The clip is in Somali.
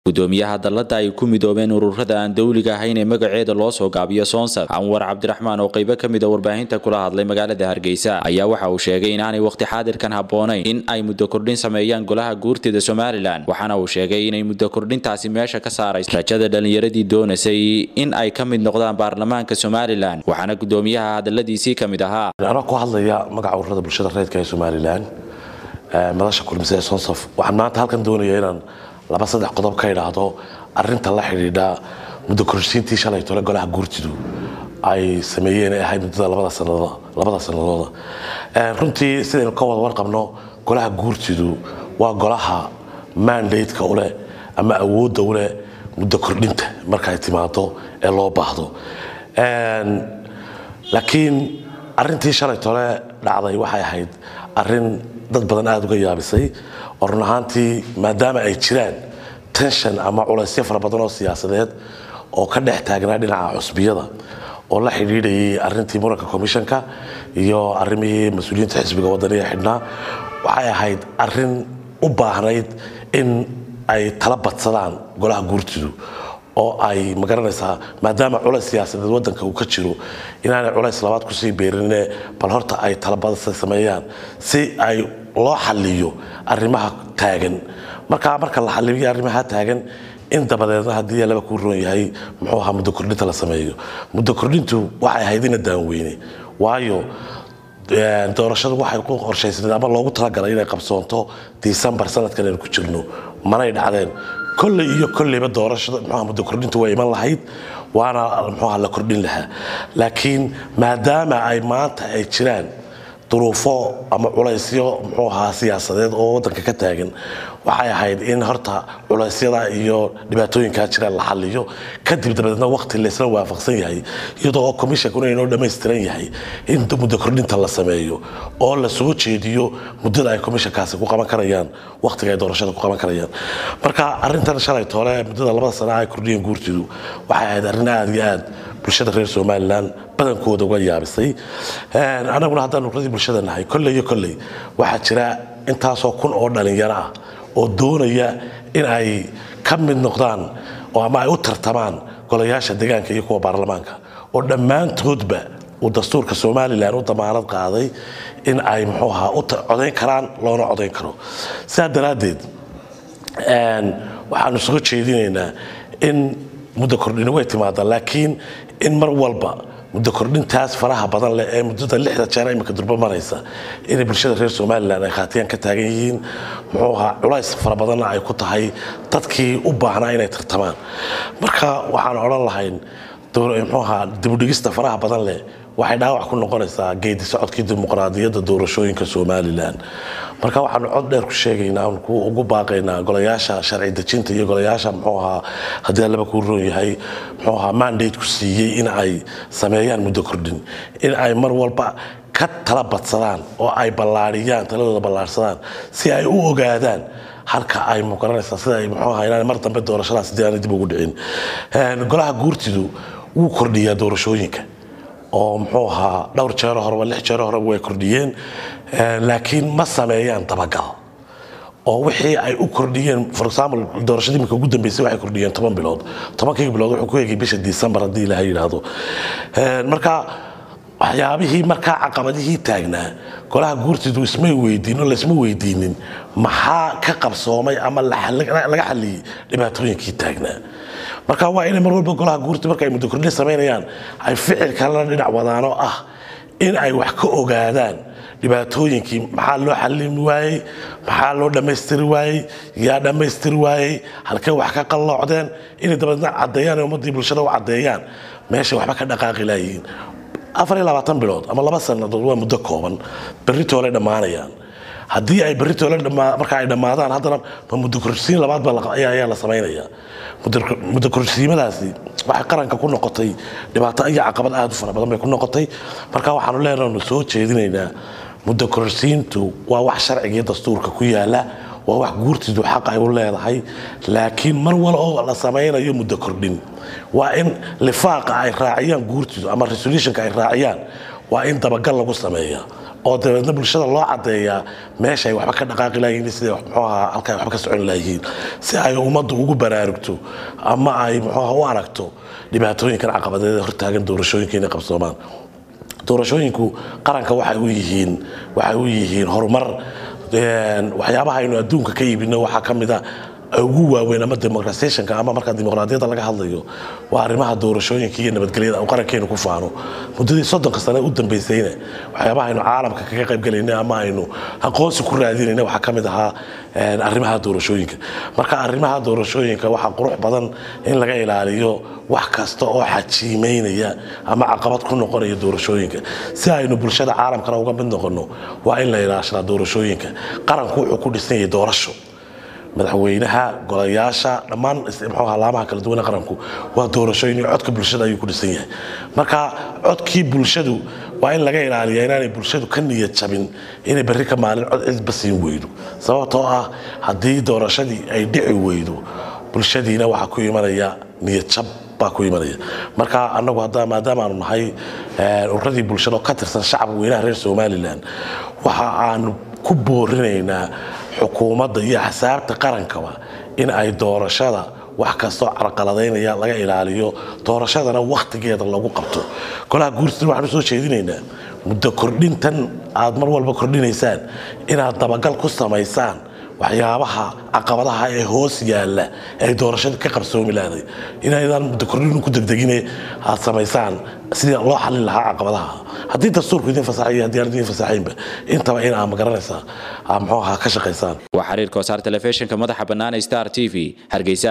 gudoomiyaha dalada ay ku midoobeen ururada aan dowliga ahayn ee magaceeda loo soo gaabiyo soonsad anwar cabdiraxmaan oo qaybo ka mid a warbaahinta kula hadlay magaalada hargeysa ayaa waxa uu sheegay inaanay waqti xaadirkan habboonayn in ay muddo kordhin sameeyaan golaha guurtida somalilan waxaana uu sheegay inay muddo kordhintaasi meesha ka saarayso rajada dhallinyaradii doonaysay in ay ka mid noqdaan baarlamaanka somalilan waxaana gudoomiyaha hadaladiisii ka mid ahaa anoo ku hadlaya magaca ururada bulshada reedka ee somalilan madasha kulmise ee sonsaf waxaan maanta halkan doonaya inaan laba saddex qodob ka idhaahdo arinta la xidhiidha muddo kororsiintii shalay tole golaha guurtidu ay sameeyeen ee ahayd muddada labada sanadooda runtii sidaynu ka wada warqabno golaha guurtidu waa golaha mandateka uleh ama awoodda uleh muddo kordhinta marka ay timaado ee loo baahdo laakiin arintii shalay tole dhacday waxay ahayd arin dad badan aada uga yaabisay oo run ahaantii maadaama ay jiraan tension ama culaysyo fara badan oo siyaasadeed oo ka dhex taagnaa dhinaca cusbiyada oo la xidhiidhayay arintii muranka commissionka iyo arimihii mas-uuliyiinta xisbiga wadaniga xidhnaa waxay ahayd arin u baahnayd in ay tala badsadaan golaha guurtidu oo ay magaranaysaa maadaama culays siyaasadeed wadanka uu ka jiro inaanay culays labaad kusii beerinine bal horta ay talabadasa sameeyaan si ay loo xaliyo arrimaha taagan markaa marka la xaliyo arrimaha taagan in dabadeedna haddii laba kuu roon yahay muxuu ahaa muddo kordhinta la sameeyo muddo kordhintu waxay ahayd ina daanweyne waayo doorashadu waxay ku qorshaysnayd ama loogu talagalay inay qabsoonto disembar sanadkan aynu ku jirno manay dhacdeen kolley iyo kolleyba doorashada muxuaha muddo kordhintu way iman lahayd waana muxuaha la kordhin lahaa laakiin maadaama ay maanta ay jiraan duruufo ama culaysyo muxuu ahaa siyaasadeed oo wadanka ka taagan waxay ahayd in horta culaysyada iyo dhibaatooyinkaa jiraan la xaliyo kadib dabadeedna waqti laysla waafaqsan yahay iyadoo oo commissionkuna inoo dhammaystiran yahay in muddo kordhinta la sameeyo oo la soo jeediyo muddada ay commissionkaasi ku qaban karayaan waqtiga ay doorashada ku qaban karayaan marka arrintan shalay toole muddada labada sana ay kordhiyeen guurtidu waxay ahayd arrin aada iyo aad bulshada reer somalilan badankooda uga yaabisay anaguna haddaan nuqradii bulshada nahay kolley iyo kolley waxaa jira intaasoo kun oo dhalinyaro ah oo doonaya in ay ka mid noqdaan oo ama ay u tartamaan golayaasha deegaanka iyo kuwa baarlamaanka oo dhammaantoodba uu dastuurka somalilan u damaanad qaaday in ay muxuu ahaa u codayn karaan loona codayn karo sidaa daraaddeed waxaanu soo jeedinaynaa in muddo kordhini way timaada laakiin in mar walba muddo kordhintaas faraha badan leh ee muddada lixda jeer imika durba maraysa inay bulshada reer somalilan ay khaatiyaan ka taagan yihiin muxuu ahaa culays fara badanna ay ku tahay dadkii u baahnaa inay tartamaan marka waxaan odhan lahayn muxuu ahaa dibudhigista faraha badan leh waxay dhaawac ku noqonaysaa geedi socodkii dimuqraadiyadda doorashooyinka somalilan marka waxaanu cod dheer ku sheegaynaa ugu baaqaynaa golayaasha sharci dejinta iyo golayaasha muxuu ahaa haddii allaba kuu roon yahay muxuu ahaa mandate ku siiyey in ay sameeyaan muddo kordhin in ay mar walba ka tala badsadaan oo ay ballaariyaan taladooda ballaarsadaan si ay u ogaadaan halka ay mugaranaysaa sida ay muxuu ahaa inaan mar dambe doorashadaas dii aanay dib ugu dhicin golaha guurtidu wuu kordhiyaa doorashooyinka oo muxuu ahaa dhowr jeero horeba lix jeero horeba way kordhiyeen laakiin ma sameeyaan dabagal oo wixii ay u kordhiyeen for example doorashadii imika ugu dambeysay waxay kordhiyeen toban bilood tobankii bilood wuxuu ku egay bisha december haddii ilaha yidhaahdo marka waxyaabihii markaa caqabadihii taagnaa golaha guurtidu ismay weydiin oo laysma weydiinin maxaa ka qabsoomay ama laga xaliyey dhibaatooyinkii taagnaa marka waa inay mar walba golaha guurti marka ay muddo kordhin samaynayaan ay ficil kalena dhinac wadaano ah in ay wax ka ogaadaan dhibaatooyinkii maxaa loo xalimi waayey maxaa loo dhammaystiri waayey yaa dhammaystiri waayey halkee wax ka qalloocdeen inay dabeedna caddeeyaan ummaddii bulshada u caddeeyaan meeshay waxba ka dhaqaaqi laayihiin afar iyo labaatan bilood ama laba sannadood waa muddo kooban berritoolay dhammaanayaan haddii ay berritoole marka ay dhammaadaan haddana ma muddo korsiin labaad ba ayaa la samaynaya muddo korsiimadaasi waxay qaranka ku noqotay dhibaato iyo caqabad aad u fara badan bay ku noqotay marka waxaanu leenaanu soo jeedinaynaa muddo korsiintu waa wax sharciga dastuurka ku yaala waa wax guurtidu xaq ay u leedahay laakiin mar wal oo la samaynayo muddo kordhin waa in lifaaqa ay raaciyaan guurtidu ama resolutionka ay raaciyaan waa in dabagal lagu sameeya oo dabeedna bulshada loo cadeeyaa meesha ay waxba ka dhaqaaqi layihiin sida muxuu ahaa halka ay waxba ka socon layihiin si ay ummaddu ugu baraarugto ama ay muxuu ahaa u aragto dhibaatooyinkan caqabadeed hortaagan doorashooyinka inay qabsoomaan doorashooyinku qaranka waxay u yihiin waxay u yihiin horumar waxyaabaha aynu adduunka ka iibino waxaa ka mid a ugu waaweyn ama democratizationka ama marka dimuqraadiyadda laga hadlayo waa arrimaha doorashooyinka iyo nabadgelyada uu qarankeenu ku faano muddadii soddonka sane u dambaysayna waxyaabaha aynu caalamka kaga qaybgalayna ama aynu aqoonsi ku raadinayna waxaa ka mid ahaa arrimaha doorashooyinka marka arrimaha doorashooyinka waxaa qurux badan in laga ilaaliyo wax kasta oo xajiimeynaya ama caqabad ku noqonaya doorashooyinka si aynu bulshada caalamkana uga mid noqono waa in la ilaashadaa doorashooyinka qaranku wuxuu ku dhisan yahay doorasho madaxweynaha golayaasha dhammaan mxuu laamaha kala duwane qaranku waa doorashooyin iyo codka bulshada ayuu ku dhisan yahay marka codkii bulshadu waa in laga ilaaliya inaanay bulshadu ka niyad jabin inay berri ka maalin cod cidba siin weydo sababtoo ah haddii doorashadii ay dhici weydo bulshadiina waxaa ku imanaya niyad jab baa ku imanaya marka anagu maadaama aanu nahay ururadii bulshada oo ka tirsan shacabka weynaha reer somalilan waxa aanu ku boorinaynaa xukuumadda iyo axsaabta qarankaba in ay doorashada wax kastoo carqaladaynaya laga ilaaliyo doorashadana wakhtigeeda lagu qabto golaha guursina waxaanu soo jeedinaynaa muddo kordhintan aad mar walba kordhinaysaan inaad dabagal ku samaysaan waxyaabaha caqabadaha ee hoos yaalla ay doorashada ka qabsoomi lahday inaydaan muddo kordhinu ku degdegine aad samaysaan sidii loo xalin lahaa caqabadaha haddii dastuurku idin fasaxay iyo haddii aan idin fasaxaynba intaba in aa magaranaysaa aa muxuu ahaa ka shaqaysaan waa xiriirka wasaar telefishinka madaxa bannaan star t v hargeysa